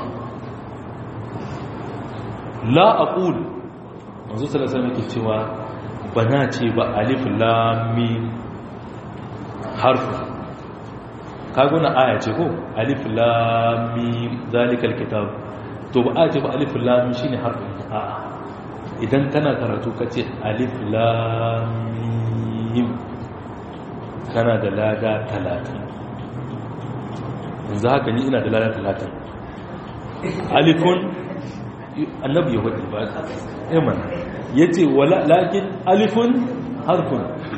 Speaker 1: la aqul manzo sallallahu alaihi wasallam cewa bana ce ba alif lam mim harfu kago na aya ce ko alif lam mim zalikal kitab to ba a ce ba alif lam mim shine harfin a'a idan kana karatu kace alif lam mim kana da lada 30 yanzu haka ni ina da lada 30 alifun annabi ya wadi ba eman yace wala lakin alifun harfun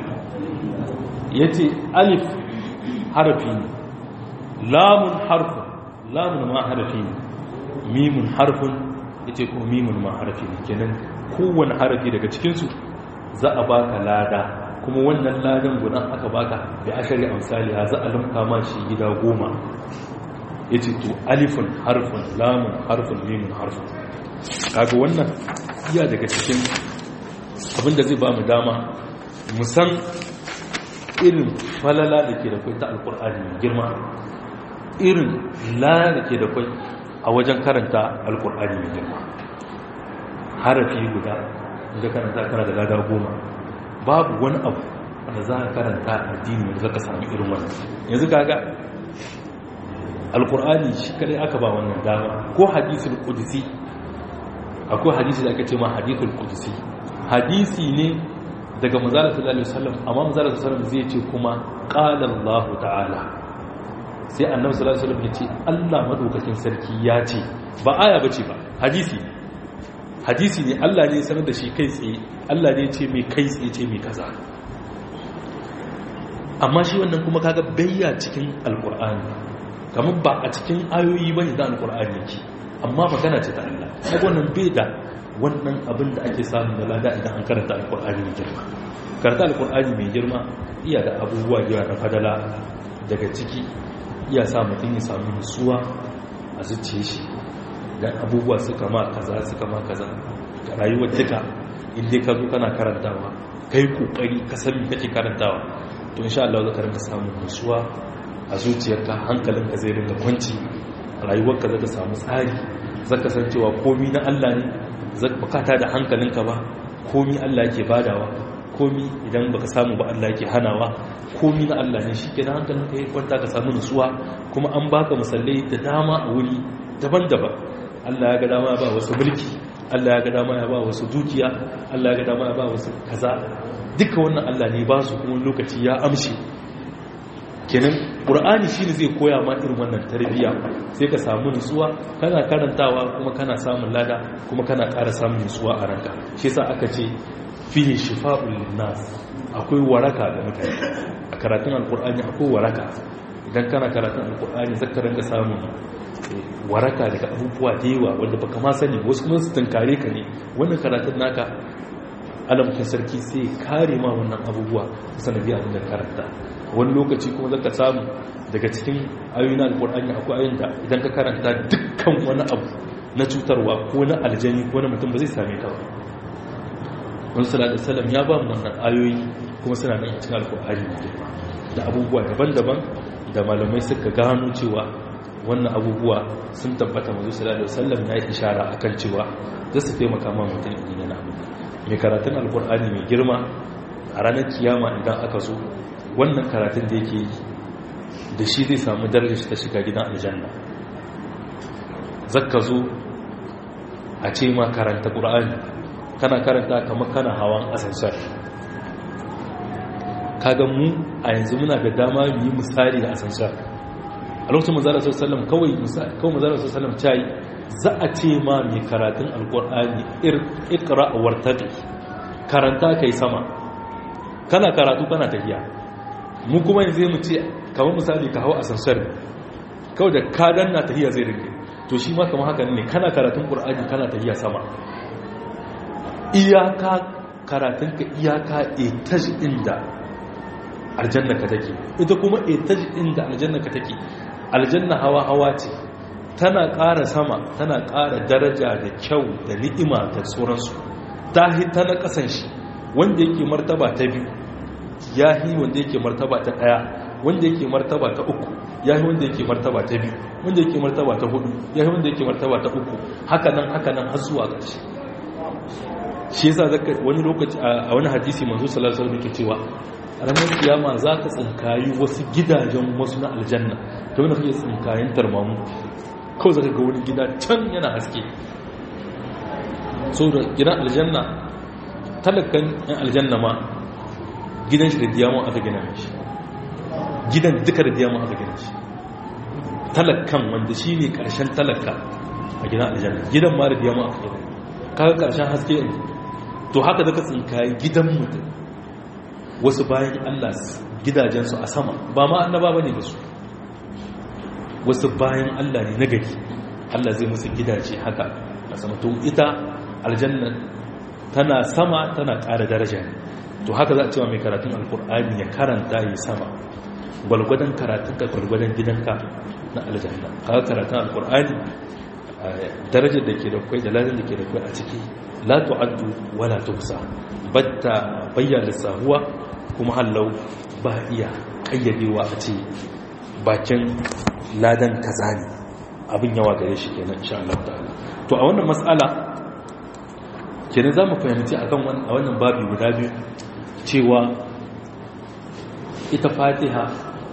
Speaker 1: yace alif harfi ne lamun harfun lamun ma harfi ne mimun harfun yace ko mimun ma harfi ne kenan kowane harafi daga cikin su za a baka lada kuma wannan ladan gudan aka baka bi ashari amsaliha za a lumka ma shi gida goma yace to alifun harfun lamun harfun mimun harfun kaga wannan iya daga cikin abinda zai ba mu dama mu san irin falala da ke da kwai ta alkur'ani mai girma irin la da ke da kwai a wajen karanta alkur'ani mai girma harafi guda inda karanta kana da lada goma babu wani abu wanda za ka karanta addini wanda za ka sami irin wannan yanzu kaga alkur'ani shi kadai aka ba wannan dama ko hadisul qudsi akwai hadisi da aka ce ma hadithul qudsi hadisi ne daga manzala sallallahu alaihi wasallam amma manzala sallallahu alaihi wasallam zai ce kuma qala Allah ta'ala sai annabi sallallahu alaihi wasallam ya ce Allah madaukakin sarki ya ce ba aya bace ba hadisi hadisi ne Allah ne sanar da shi kai tsaye Allah ne ce mai kai tsaye ce mai kaza amma shi wannan kuma kaga bayya cikin alqur'ani kamar ba a cikin ayoyi bane da alqur'ani yake amma magana ce ta Allah kaga wannan bai da wannan abin da ake samu da lada idan an karanta alkur'ani mai girma karanta alkur'ani mai girma iya da abubuwa yawa na fadala daga ciki iya sa mutum ya samu nutsuwa a zuciya shi dan abubuwa suka ma kaza suka ma kaza ga rayuwar duka in dai ka zo kana karantawa kai kokari ka san me kake karantawa to insha Allah za ka rinka samun nutsuwa a zuciyarka hankalinka zai rinka kwanci rayuwarka za ta samu tsari zaka san cewa komi na Allah ne bukata da hankalinka ba komi Allah yake badawa komi idan baka samu ba Allah yake hanawa komi na Allah ne shi kenan hankalinka ya kwanta ka samu nutsuwa kuma an baka musallai da dama a wuri daban-daban Allah ya ga dama ya ba wasu mulki Allah ya ga dama ya ba wasu dukiya Allah ya ga dama ya ba wasu kaza duka wannan Allah ne ba su kuma lokaci ya amshi kenan ƙur'ani shi ne zai koya ma irin wannan tarbiyya sai ka samu nutsuwa kana karantawa kuma kana samun lada kuma kana ƙara samun nutsuwa a ranka shi sa aka ce fiye shifa'ul linnas akwai waraka ga mutane a karatun alƙur'ani akwai waraka idan kana karatun alƙur'ani zaka rinka samun waraka daga abubuwa da yawa wanda baka ma sani wasu kuma su tunkare ka ne wannan karatun naka alamkin sarki sai kare ma wannan abubuwa sanadiyar da karanta wani lokaci kuma zaka samu daga cikin ayoyin alkur'ani akwai ayoyin da idan ka karanta dukkan wani abu na cutarwa ko na aljani ko na mutum ba zai same ka ba wani salatu salam ya ba mu wannan ayoyi kuma suna nan cikin alkur'ani ne da abubuwa daban-daban da malamai suka gano cewa wannan abubuwa sun tabbata mazu salatu sallam ya yi ishara akan cewa za su taimaka ma mutum idan yana mai karatun alkur'ani mai girma a ranar kiyama idan aka zo wannan karatun da yake yi da shi zai samu darajar ta shiga gidan aljanna zakka zo a ce ma karanta ƙura'ani kana karanta kamar kana hawan asansar kaga mu a yanzu muna da dama mu yi misali da asansar a lokacin mazara sallam kawai kawai mazara sallam ta yi za a ce ma mai karatun alƙur'ani ikra a wartaɗi karanta kai sama kana karatu kana tafiya mu kuma yanzu mu ce kamar misali ka hau asansar kawai da ka danna tahiya zai rike to shi ma kamar haka ne kana karatun qur'ani kana tahiya sama iyaka karatun ka iyaka etaj inda aljanna ka take ita kuma etaj inda aljanna ka take aljanna hawa hawa ce tana ƙara sama tana ƙara daraja da kyau da ni'ima da sauransu ta hita na ƙasan shi wanda yake martaba ta biyu ya yi wanda yake martaba ta ɗaya wanda yake martaba ta uku ya yi wanda yake martaba ta biyu wanda yake martaba ta hudu ya yi wanda yake martaba ta uku haka nan haka nan har zuwa ƙarshe shi yasa zaka wani lokaci a wani hadisi manzo sallallahu alaihi wasallam yake cewa ranar kiyama za ka tsinkayi wasu gidajen wasu na aljanna ta wani kake tsinkayen tarmamu kawai zaka ga wani gida can yana haske so da gidan aljanna talakan yan aljanna ma gidan shi da diamond aka gina shi gidan duka da diamond aka gina shi talakan wanda shi ne karshen talaka a gidan aljanna gidan ma da diamond aka gina kaga karshen haske ne to haka zaka tsinkayi gidan mutum wasu bayan Allah gidajensu a sama ba ma annaba bane da su wasu bayan Allah ne na gari Allah zai musu gidaje haka a sama to ita aljanna tana sama tana ƙara daraja ne to haka za a cewa mai karatun alkur'ani ya karanta yi sama gwalgwadon karatunka gwalgwadon gidanka na aljanna kaga karatun alkur'ani darajar da ke da kwai da lalin da ke da kwai a ciki la tu'addu wala tuhsa batta bayyana sahuwa kuma hallau ba iya kayyadewa a ce bakin ladan kaza ne abin yawa gare shi kenan insha Allah ta'ala to a wannan mas'ala kenan za mu fahimci akan a wannan babi guda biyu cewa ita fatiha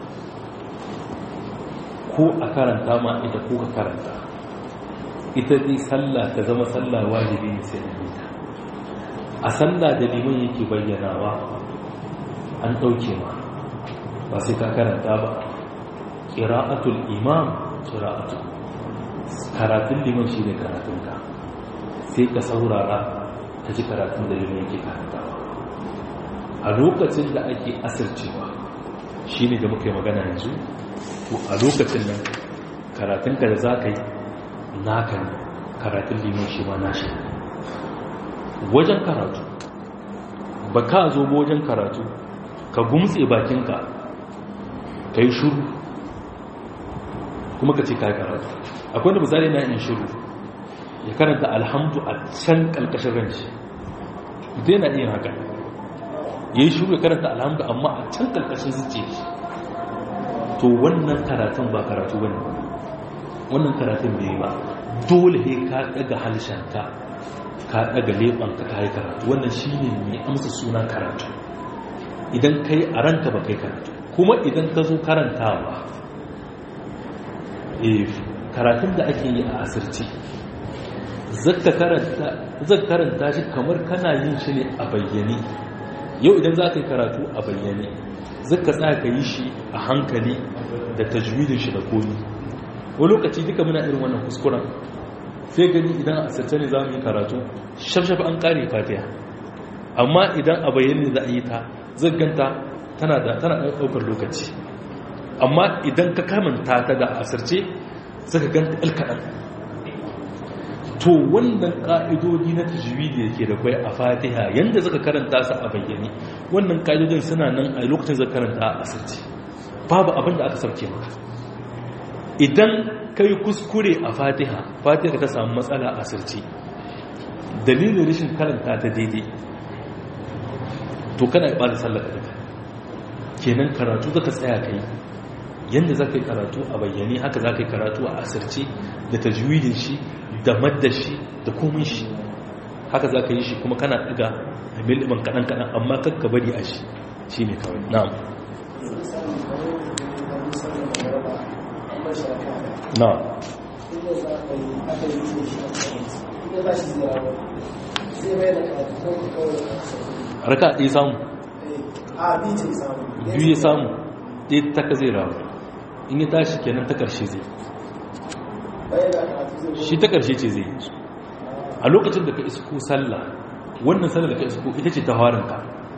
Speaker 1: ko a karanta ma ita ko ka karanta ita dai sallah ta zama sallah wajibi ne sai an ta a sallah da liman yake bayyanawa an ɗauke ma ba sai ka karanta ba ƙira'atul imam ƙira'atul karatun liman shi ne karatunka sai ka saurara ta ji karatun da liman yake karantawa a lokacin da ake asircewa shi ne da muka yi magana yanzu to a lokacin nan karatunka da za ka yi naka ne karatun liman shi ma nashi wajen karatu ba ka zo ba wajen karatu ka gumtse bakinka ka yi shuru kuma ka ce ka yi karatu akwai da misali na yin shuru ya karanta alhamdu a can kalkashin ranci zai na iya haka ya yi shuru ya karanta alhamdu amma a can kalkashin zuciya shi to wannan karatun ba karatu ba ne wannan karatun bai ba dole ne ka daga halshenka ka daga leɓanka ka yi karatu wannan shi ne mai amsa suna karatu idan ka yi a ranka ba kai karatu kuma idan ka zo karantawa karatun da ake yi a asirci zaka karanta shi kamar kana yin shi ne a bayyane yau idan za ka yi karatu a bayyane zaka tsaya ka yi shi a hankali da tajwidin shi da komi wani lokaci duka muna irin wannan kuskuren sai gani idan a asirce ne za mu yi karatu shafshaf an kare fatiha amma idan a bayyane za a yi ta zagganta tana da tana ɗaukar lokaci amma idan ka kamanta ta da asirce suka ganta alkaɗan to wannan ƙa'idodi na tajwidi da ke da kwai a fatiha yadda suka karanta su a bayyane wannan ƙa'idodin suna nan a lokacin zaka karanta a asirce babu abin da aka sauke maka idan ka yi kuskure a fatiha fatiha ta samu matsala a asirce dalilin rashin karanta ta daidai to kana yi ɓata sallaka daga kenan karatu zaka tsaya kai yadda za ka yi karatu a bayyane haka za ka yi karatu a asirce da tajwidin shi da madda shi da komin shi haka za ka yi shi kuma kana ɗaga a miliman kaɗan-kaɗan amma kakka bari a shi shi ne kawai na'am na'am raka ɗaya samu biyu ya samu ɗaya ta ka zai rawa in ya tashi kenan ta ƙarshe zai shi ta ƙarshe ce zai yi a lokacin da ka isko sallah wannan sallah da ka isko ita ce ta harinka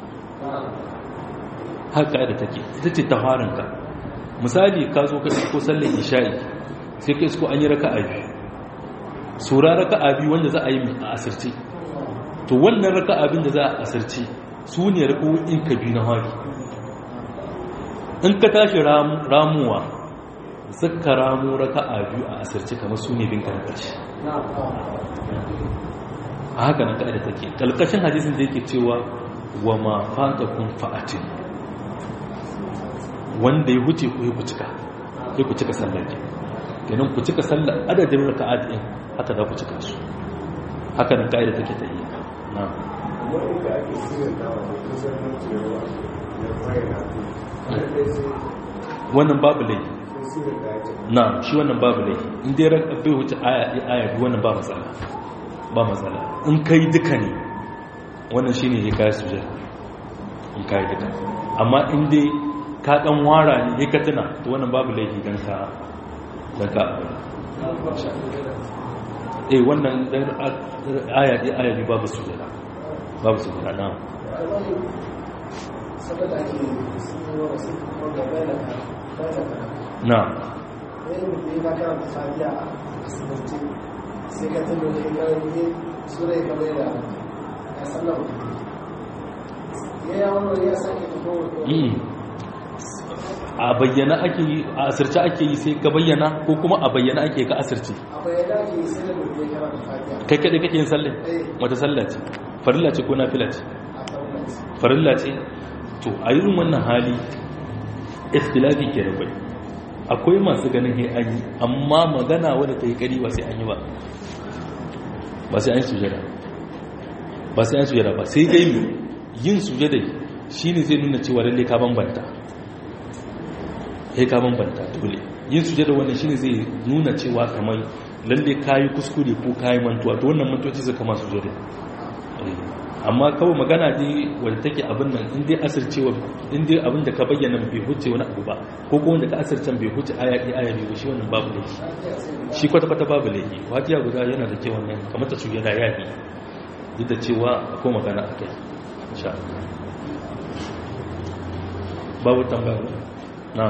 Speaker 1: haka da take ita ce ta harinka misali ka zo ka isko sallah isha'i sai ka isko an yi raka a biyu sura raka a biyu wanda za a yi a asirce to wannan raka abin da za a asirce su ne in ka biyu na hari in ka tashi ramuwa zaka ramu raka a biyu a asirce kamar su ne binka na ƙarshe a haka nan ƙa'ida take ƙalƙashin hadisin da yake cewa wa ma fata kun fa'atin wanda ya huce ku ku cika ya ku cika sallar ke ganin ku cika sallar adadin raka a ɗin haka za ku cika su haka nan ƙa'ida take ta yi na wannan babu laifi na shi wannan babu laifi inda ya bai wuce aya biyu wannan ba matsala ba matsala in kai duka ne wannan shi ne ya kayi suje ya kayi duka amma inda ka dan wara ne ya katina to wannan babu laifi don ka don ka eh wannan aya ɗaya aya biyu babu suje babu suje na
Speaker 2: saboda ake
Speaker 1: na
Speaker 2: ne na karanta fadiya a asibiti sai ka tuno ne ka yi sura ka bai da a sallar ya yawon ya sake ta kowace
Speaker 1: a bayyana ake yi a asirce ake yi sai ka bayyana ko kuma a bayyana ake ka asirce
Speaker 2: a bayyana ake yi sai da mutum ya kara da fatiha
Speaker 1: kai kaɗai kake yin sallai wata sallah ce farilla ce ko nafila ce
Speaker 2: a tsawon
Speaker 1: farilla ce to a irin wannan hali ikhtilafi ke da kwai akwai masu ganin he an yi amma magana wadda ta yi kari ba sai an yi ba ba sai an yi sujada ba sai an yi sujada ba sai dai yin sujada shi ne zai nuna cewa lalle ka bambanta ya ka bambanta dole yin sujada wannan shi ne zai nuna cewa kamar lalle ka yi kuskure ko ka yi mantuwa to wannan mantuwa ce zai kama sujada amma kawai magana ne wadda take abin nan in dai asircewa in dai abin da ka bayyana bai huce wani abu ba ko kuma wanda ka asircen bai huce aya ɗaya aya biyu shi wannan babu laifi shi kwata kwata babu laifi fatiha guda yana da kyau wannan kamar ta sujada ya bi duk da cewa akwai magana a kai insha Allah babu tambaya ba na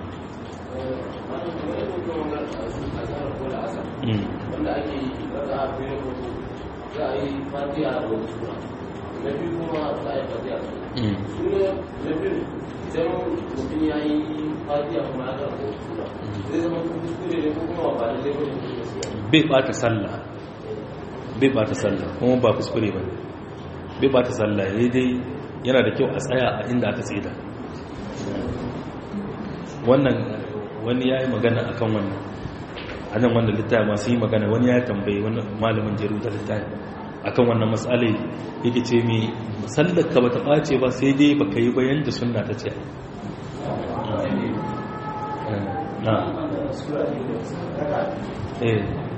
Speaker 3: wanda ake yi raka a fiye da za a yi fatiha da wani sura na biyu kuma za a yi fatiha su ne na biyu idan mutum ya yi fatiha kuma ya karɓa wani sura zai zama kuskure ne ko kuma ba da zai bane
Speaker 1: bai bata sallah bai bata sallah kuma ba kuskure ba bai bata sallah ya dai yana da kyau a tsaya a inda aka tsida wannan wani ya yi magana a kan wannan a nan wanda littafi masu yi magana wani ya tambayi wani malamin jeru da littafi a kan wannan matsalai yake ce mai sallar ka ba ta ɓace ba sai dai ba ka yi bayan da suna ta ce na eh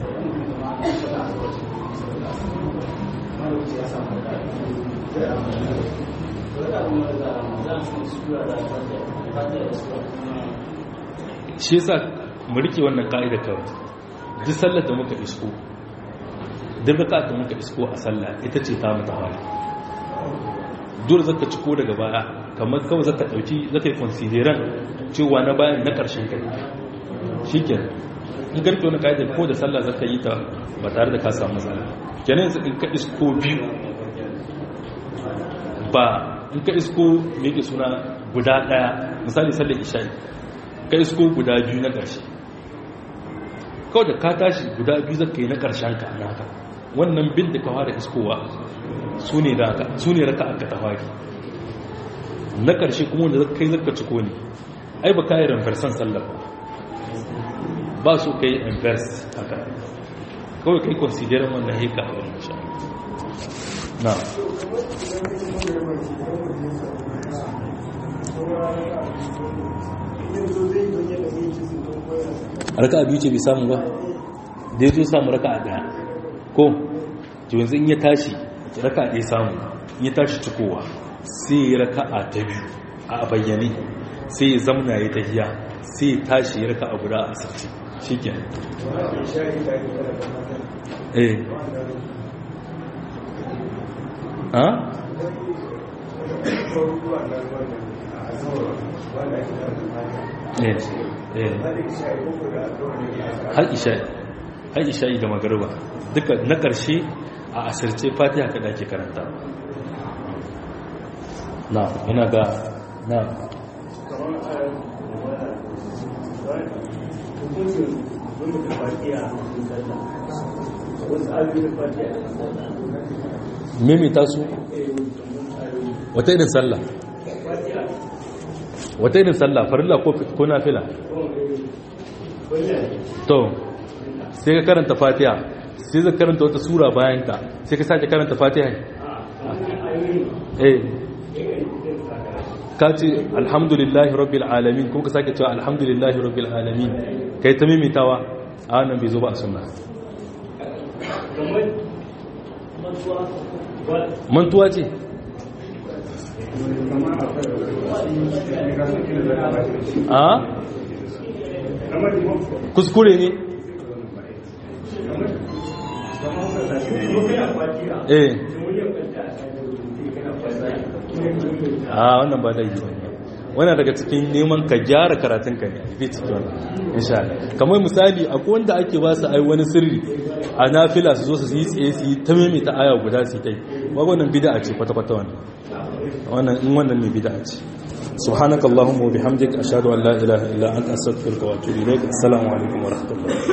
Speaker 1: shi yasa mu rike wannan ka'ida kawai duk sallar da muka isko duk raka da muka isko a sallah ita ce ta mata hali dole zaka ciko daga baya kamar kawai zaka dauki zaka yi consideran cewa na bayan na karshen kai shikenan in garke wani ka'ida ko da sallah zaka yi ta ba tare da ka samu matsala kenan yanzu in ka isko biyu ba in ka isko me yake suna guda daya misali sallar isha'i ka isko guda biyu na ƙarshe kawai da ka tashi guda biyu zaka yi na ƙarshen ka naka wannan bin da ka fara iskowa su ne raka aka ta fari na ƙarshe kuma wanda zaka yi zaka ciko ne ai ba kayi ranfarsan sallar ba su ka yi inverse haka kawai ka yi considerin wannan heka a wannan sha na raka biyu ce bai samu ba da ya zo samu raka a daya ko to yanzu in ya tashi raka a ɗaya samu in ya tashi cikowa sai ya raka a ta biyu a bayyane sai ya zamna ya tahiya sai ya tashi ya raka a guda a sarci shi ke eh ha? eh eh har isha'i har isha'i da magariba duka na ƙarshe a asirce fatiha kada ke karanta na yana ga na mimita su wata irin sallah wata irin sallah farilla ko nafila to sai ka karanta fatiha sai ka karanta wata sura bayan ta sai ka sake karanta fatiha eh ka ce alhamdulillahi rabbil alamin kuma ka sake cewa alhamdulillahi rabbil alamin kai ta mimitawa a nan bai zo ba a sunna mantuwa ce a kuskure ne eh a wannan ba dai wannan daga cikin neman ka gyara karatun ka ne bi cikin wannan insha Allah kamar misali akwai wanda ake ba su ai wani sirri a nafila su zo su yi tsaye su yi ta maimaita aya guda su kai wannan bid'a ce kwata-kwata wannan wannan in wannan ne bid'a ce subhanakallahumma wa bihamdika ashhadu an la ilaha illa anta astaghfiruka wa atubu ilaik assalamu alaikum wa rahmatullahi